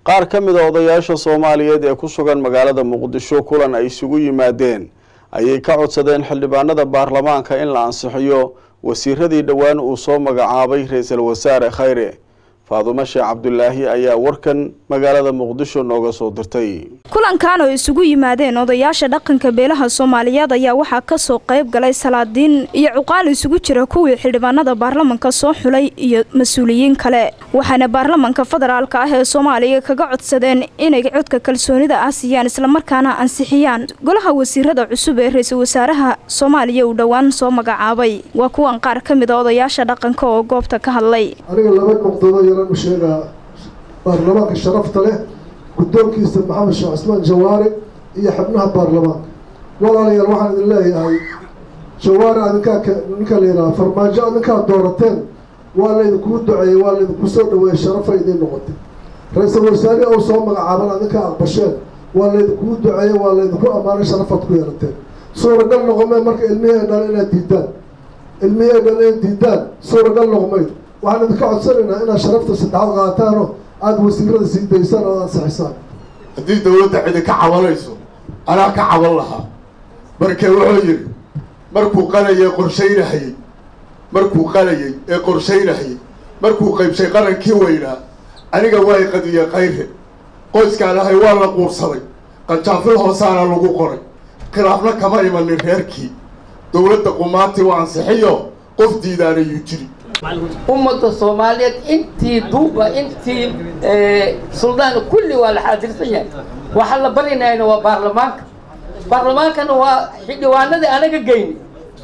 qaar ka mid a odayaasha soomaaliyeed ee ku sugan magaalada muqdisho kulan ay isugu yimaadeen ayay ka codsadeen xildhibaanada baarlamaanka in la ansixiyo wasiiradii dhowaan uu soo magacaabay ra-iisul wasaare khayre faadumo sheekh cabdulaahi ayaa warkan magaalada muqdisho nooga soo dirtay kulankan oo isugu yimaadeen odayaasha dhaqanka beelaha soomaaliyeed ayaa waxaa kasoo qayb galay salaadiin iyo cuqaal isugu jira kuwii xildhibaanada baarlamanka soo xulay iyo mas-uuliyiin kale waxaana baarlamanka federaalka ah ee soomaaliya kaga codsadeen inay codka kalsoonida ah siiyaan islamarkaana ansixiyaan golaha wasiirada cusub ee ra-iisul wasaaraha soomaaliya uu dhowaan soo magacaabay waa kuwan qaar ka mid a odayaasha dhaqanka oo goobta ka hadlay aniga laba nuqdado yaran u sheegaa baarlamaanka sharafta leh guddoonkiisa maxamed sheekh cusmaan jawaare iyo xubnaha baarlamaanka walaalayaal waxaan idin leeyahay jawaare adinkaa ninka la yidhaha farmaajo adinkaa doorateen waa laydinkuu duceeyey waa laydinku soo dhaweeyey sharafay idiin noqotay ra-iisul wasaare ou soo magacaaban adinkaa aqbasheen waa laydinkuu duceeyey waa laydinku ammaanay sharafaad ku yeelateen suuragal noqomee marka ilmihii ay dhalan inaad diidaan ilmihii ay dhalan inaad diidaan suuragal noqomayd waxaan idinka codsanaynaa inaad sharafta saddexaad qaataanoo aada wasiirada sii daysaan oo ansixisaan haddii dawladda cidi ka cabanayso anaa ka caban lahaa marka wuxuu yidhi markuu qalayay qorshaynahayey markuu qalayay ee qorshaynahayey markuu qaybshay qarankii weynaa aniga waa qadiye kayre qoyskaan ahay waa la quursaday qanjaafil hoosaana lagu qoray khilaafna kama imanin reerkii dawladda qumaantii waa ansixiyo qof diidaanayuu jiri ummadda soomaaliyeed intii duuba intii suldaan kulli waa la xaadirsan yahay waxaa la barinayna waa baarlamaanka baarlamaankana waa xildhibaanadii anaga geyni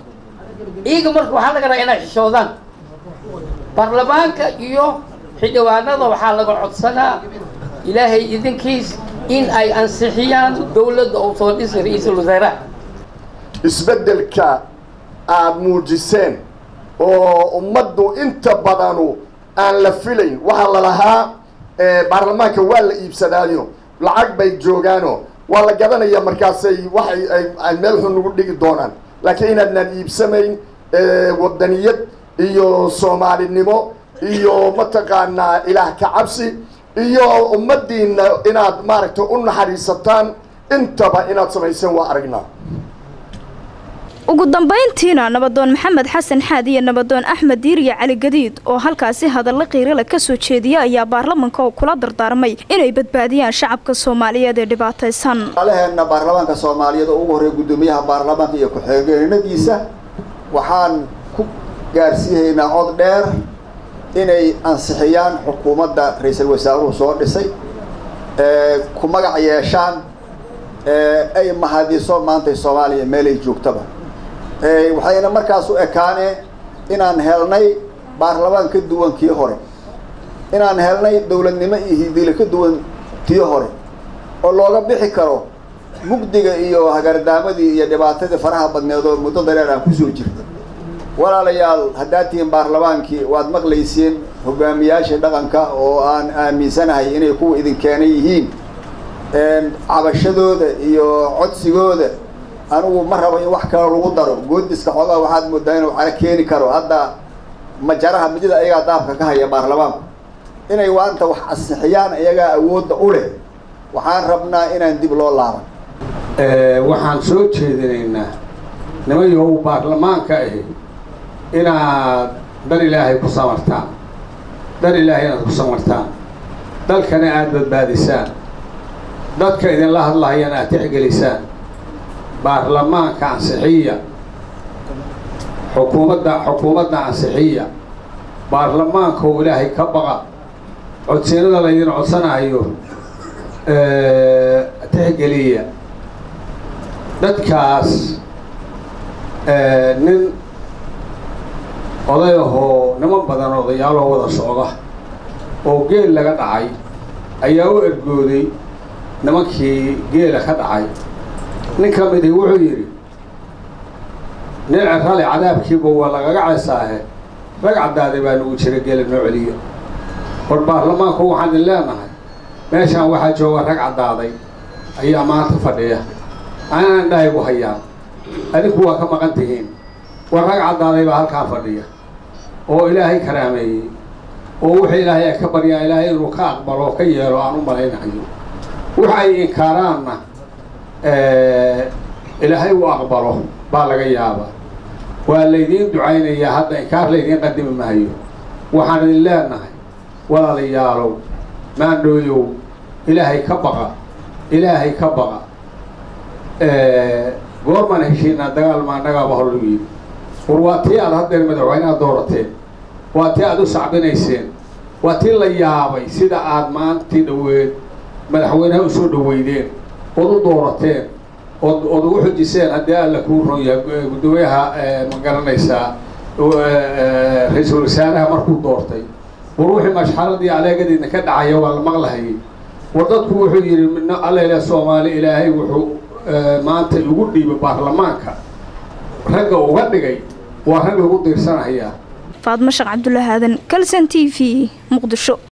iyaga marka waxaa laga rabaa inay xishoodaan baarlamaanka iyo xildhibaanada waxaa laga codsanaa ilaahay idinkiis in ay ansixiyaan dawladda uu soo dhisay ra-iisul wasaaraha isbeddelka aad muujiseen oo ummaddu inta badanu aan la filayn waxaa la lahaa baarlamaanka waa la iibsadaayo lacag bay joogaano waa la gadanaya markaasay waxay ay meel xun ugu dhigi doonaan laakiin inaadnaan iibsamayn wadaniyad iyo soomaalinimo iyo mataqaanaa ilaah ka cabsi iyo ummaddiina inaad maaragtay u naxariisataan intaba inaad samayseen waa aragnaa ugu dambayntiina nabadoon maxamed xasan xaad iyo nabadoon axmed diiriya cali gadiid oo halkaasi hadalla qiirale ka soo jeediya ayaa baarlamanka oo kula dardaarmay inay badbaadiyaan shacabka soomaaliyeed ee dhibaataysan alaheenna baarlamaanka soomaaliyeed oo ugu horreeya guddoomiyaha baarlamaanka iyo ku-xigeenadiisa waxaan ku gaarsiihaynaa cod dheer inay ansixiyaan xukuumadda ra-iisul wasaaruhu soo dhisay ku magac yeeshaan ay mahadiso maantay soomaaliya meelay joogtaba waxayna markaas u ekaaneen inaan helnay baarlamaan ka duwan kii hore inaan helnay dawladnimo iyo hidile ka duwan tii hore oo looga bixi karo mugdiga iyo hagardaamadii iyo dhibaatadii faraha badneed oo muddo dareer aan kusoo jirta walaalayaal haddaad tihiin baarlamaankii waad maqlaysiin hogaamiyaasha dhaqanka oo aan aaminsanahay inay kuwa idin keenay yihiin cabashadooda iyo codsigooda anigu ma rabo in wax kale lagu daro goodiska xoogaa waxaad moodaa inuu cala keeni karo hadda majaraha midida ayagaa daabka ka haya baarlamaanku inay waanta wax ansixiyaan iyagaa awoodda u leh waxaan rabnaa inaan dib loo laaban waxaan soo jeedinaynaa nimayow baarlamaanka ahi inaad dan ilaahay ku samartaan dan ilaahay inaad ku samartaan dalkana aada badbaadisaan dadka idinla hadlahayana aad tixgelisaan baarlamaanka ansixiya xukuumadda xukuumadda ansixiya baarlamaanka oo ilaahay ka baqa codsiinada laydin codsanayo tixgeliya dadkaas nin oday ahoo niman badan odayaaloo wada socda oo geel laga dhacay ayaa u ergooday nimankii geela ka dhacay nin ka midii wuxuu yidhi nin cerale cadaabkiiba waa lagaga ceesaahe rag caddaaday baa nagu jira geela noo celiya war baarlamaanku waxaan idin leenahay meeshaan waxaa jooga rag caddaaday ayaa maanta fadhiya aanan dhahaygu hayaan adinku waa ka maqan tihiin war rag caddaaday baa halkaan fadhiya oo ilaahay karaameeyey oo wixii ilaahay ay ka baryaa ilaahay inuu ka aqbalo oo ka yeelo aan u malaynayo waxa ay inkaaraanna ilaahay uu aqbalo baa laga yaabaa waa laydiin ducaynayaa hadda inkaar laydiin qadimi mahayo waxaan idin leenahay walaalayaalow maandhooyow ilaahay ka baqa ilaahay ka baqa goormaan heshiinaa dagaal maannagaaba hor lagu yidhi war waa tii aad haddeer madaxweynaha doorateen waa tii aad u sacbinayseen waa tii la yaabay sida aad maantii dhaweed madaxweynaha usoo dhaweydeen ood u doorateen ood ood ugu xujiseen haddii alla kuu ron yahay guddoomiyaha ma garanaysaa ra-iisul wasaaraha markuu doortay war wixii mashxaradii aleegadiina ka dhacaya waa la maqlahayay war dadku wuxuu yidhi allele soomaali ilaahay wuxuu maanta igu dhiibay baarlamaanka ragga uga dhigay waa rag lagu diirsanayaa faadmo sheekh cabdullaahi aadan kalson t v muqdisho